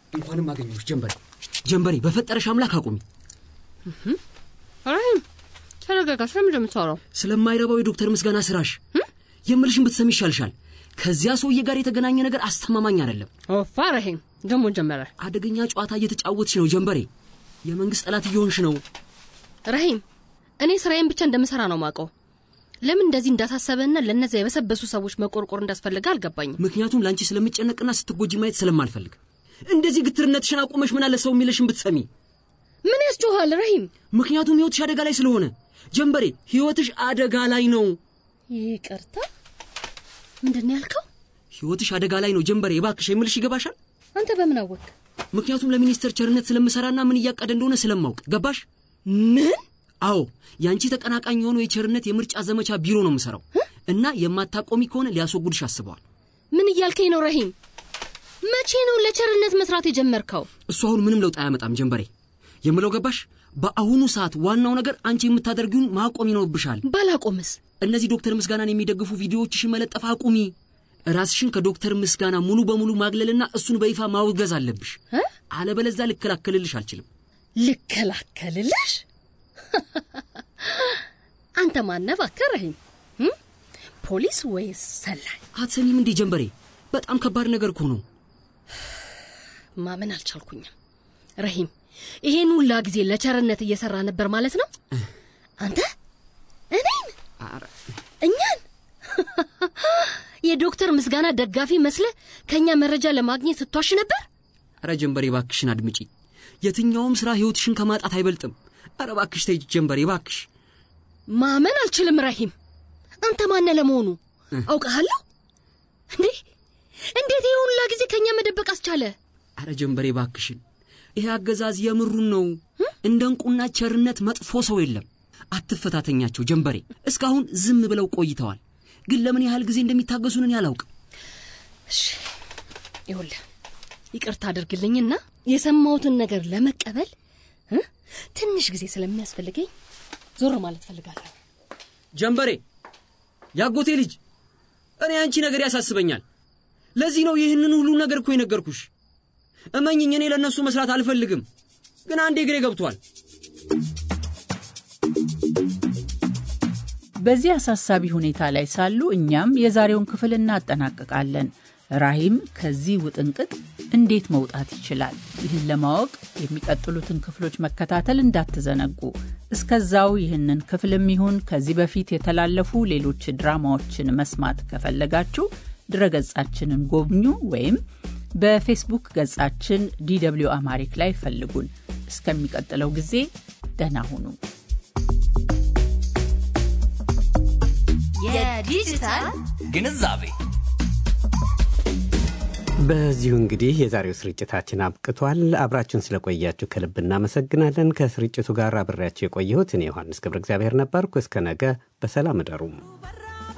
እንኳንም አገኘሁሽ ጀንበሬ። ጀንበሬ በፈጠረሽ አምላክ አቁሚ። ራሂም ተረጋጋ። ስለምንድን ነው የምታወራው? ስለማይረባው የዶክተር ምስጋና ስራሽ የምልሽን ብትሰሚ ይሻልሻል። ከዚያ ሰውዬ ጋር የተገናኘ ነገር አስተማማኝ አይደለም። ኦፋ ራሂም ደግሞ ጀመረ። አደገኛ ጨዋታ እየተጫወትሽ ነው ጀንበሬ። የመንግስት ጠላት እየሆንሽ ነው። ራሂም እኔ ስራዬን ብቻ እንደምሰራ ነው ማውቀው። ለምን እንደዚህ እንዳሳሰበና ለእነዚያ የበሰበሱ ሰዎች መቆርቆር እንዳስፈልገ አልገባኝም። ምክንያቱም ለአንቺ ስለምጨነቅና ስትጎጂ ማየት ስለማልፈልግ። እንደዚህ ግትርነትሽን አቁመሽ ምን አለ ሰው የሚልሽን ብትሰሚ። ምን ያስጮኋል ራሂም? ምክንያቱም ህይወትሽ አደጋ ላይ ስለሆነ ጀንበሬ፣ ህይወትሽ አደጋ ላይ ነው። ይቅርታ ምንድን ነው ያልከው? ህይወትሽ አደጋ ላይ ነው ጀንበሬ። እባክሽ የምልሽ ይገባሻል? አንተ በምን አወቅ? ምክንያቱም ለሚኒስተር ቸርነት ስለምሰራና ምን እያቀደ እንደሆነ ስለማውቅ። ገባሽ? ምን? አዎ የአንቺ ተቀናቃኝ የሆነው የቸርነት የምርጫ ዘመቻ ቢሮ ነው የምሰራው እና የማታቆሚ ከሆነ ሊያስወጉድሽ አስበዋል። ምን እያልከኝ ነው ራሂም? መቼ ነው ለቸርነት መስራት የጀመርከው? እሱ አሁን ምንም ለውጥ አያመጣም ጀንበሬ። የምለው ገባሽ? በአሁኑ ሰዓት ዋናው ነገር አንቺ የምታደርጊውን ማቆም ይኖርብሻል። ባላቆምስ? እነዚህ ዶክተር ምስጋናን የሚደግፉ ቪዲዮዎችሽን መለጠፍ አቁሚ። ራስሽን ከዶክተር ምስጋና ሙሉ በሙሉ ማግለልና እሱን በይፋ ማውገዝ አለብሽ። እ? አለበለዚያ ልከላከልልሽ አልችልም። ልከላከልልሽ? አንተ ማነህ እባክህ ራሂም? እም? ፖሊስ ወይስ ሰላይ? አትሰሚም እንዴ ጀንበሬ? በጣም ከባድ ነገር እኮ ነው። ማመን አልቻልኩኝም። ረሂም ይሄን ሁላ ጊዜ ለቸርነት እየሰራ ነበር ማለት ነው? አንተ እኔን እኛን የዶክተር ምስጋና ደጋፊ መስለ ከእኛ መረጃ ለማግኘት ስትዋሽ ነበር? አረ ጀንበሬ ባክሽን አድምጪ። የትኛውም ስራ ህይወትሽን ከማጣት አይበልጥም። አረ ባክሽ ተይ ጀንበሬ ባክሽ። ማመን አልችልም ረሂም። አንተ ማነ ለመሆኑ አውቀሃለሁ እንዴ? እንዴት ይሄ ሁላ ጊዜ ከእኛ መደበቅ አስቻለ? አረ ጀንበሬ ባክሽን፣ ይሄ አገዛዝ የምሩን ነው። እንደ እንቁና ቸርነት መጥፎ ሰው የለም። አትፈታተኛቸው ጀንበሬ። እስካሁን ዝም ብለው ቆይተዋል፣ ግን ለምን ያህል ጊዜ እንደሚታገሱን እኔ አላውቅም። እሺ ይኸውልህ ይቅርታ አድርግልኝና የሰማሁትን ነገር ለመቀበል እ ትንሽ ጊዜ ስለሚያስፈልገኝ ዞር ማለት ፈልጋለሁ። ጀንበሬ፣ ያጎቴ ልጅ፣ እኔ አንቺ ነገር ያሳስበኛል። ለዚህ ነው ይህንን ሁሉ ነገር እኮ የነገርኩሽ። እመኝኝ፣ እኔ ለእነሱ መስራት አልፈልግም፣ ግን አንዴ እግሬ ገብቷል። በዚህ አሳሳቢ ሁኔታ ላይ ሳሉ እኛም የዛሬውን ክፍል እናጠናቅቃለን። ራሂም ከዚህ ውጥንቅጥ እንዴት መውጣት ይችላል? ይህን ለማወቅ የሚቀጥሉትን ክፍሎች መከታተል እንዳትዘነጉ። እስከዛው ይህንን ክፍልም ይሁን ከዚህ በፊት የተላለፉ ሌሎች ድራማዎችን መስማት ከፈለጋችሁ ድረገጻችንን ጎብኙ ወይም በፌስቡክ ገጻችን ዲደብሊው አማሪክ ላይ ፈልጉን። እስከሚቀጥለው ጊዜ ደህና ሁኑ። የዲጂታል ግንዛቤ በዚሁ እንግዲህ የዛሬው ስርጭታችን አብቅቷል። አብራችሁን ስለቆያችሁ ከልብ እናመሰግናለን። ከስርጭቱ ጋር አብሬያችሁ የቆየሁት እኔ ዮሐንስ ገብረ እግዚአብሔር ነበርኩ። እስከ ነገ በሰላም እደሩም።